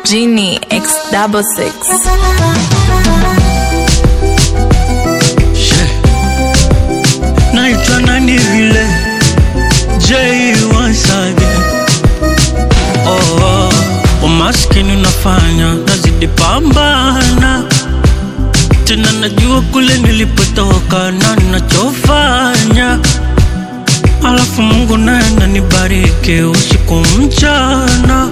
Genie X double six. naitwa nani vile J once again. Oh, oh. Umaskini unafanya nazidi pambana tena, najua kule nilipotoka na nachofanya, alafu Mungu naye ananibariki usiku mchana,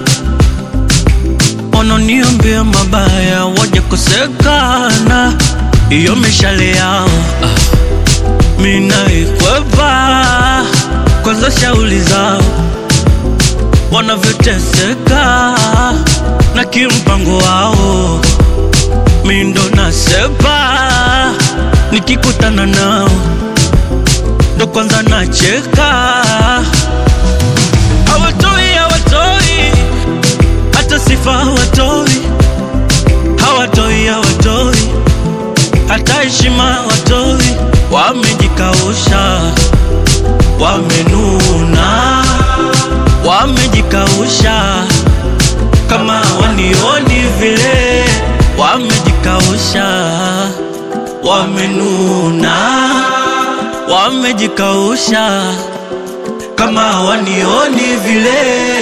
wananiambia mabaya waje kosekana, iyo mishale yao ah minaikwepa kwanza, shauli zao wanavyoteseka na kimpango wao, mindo nasepa nikikutana nao ndo kwanza nacheka, hawatoi hawatoi hata sifa hawatoi, hawatoi hawatoi hata heshima hawatoi wamejikausha, wamenuna, wamejikausha kama wanioni vile, wamejikausha, wamenuna, wamejikausha kama wanioni vile.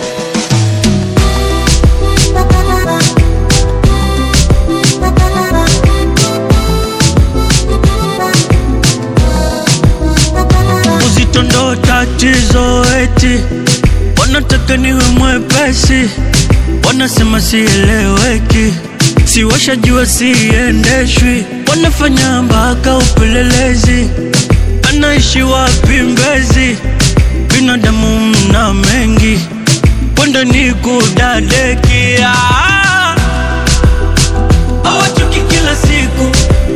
uzito ndo tatizo, eti wanataka niwe mwepesi, wanasema sieleweki, si washajua siendeshwi, wanafanya mpaka upelelezi, anaishi wapi Mbezi? Binadamu mna mengi, kwenda ni kudadeki ah. Hawachoki kila siku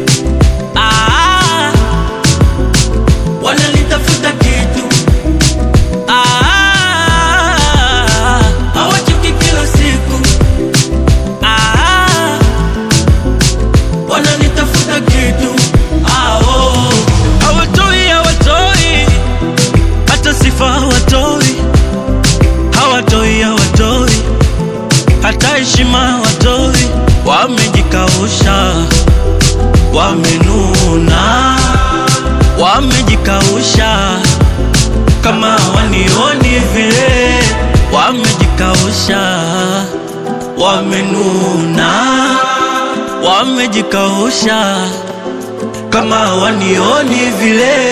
ah wanalitafuta kitu Ah, hawachoki kila siku Ah, wanalitafuta kitu Ah, oh. hawatoi hawatoi hata sifa hawatoi hawatoi hawatoi hata heshima hawatoi wamejikausha wamenuna wamejikausha kama wanioni vile, wamejikausha, wamenuna, wamejikausha kama wanioni vile.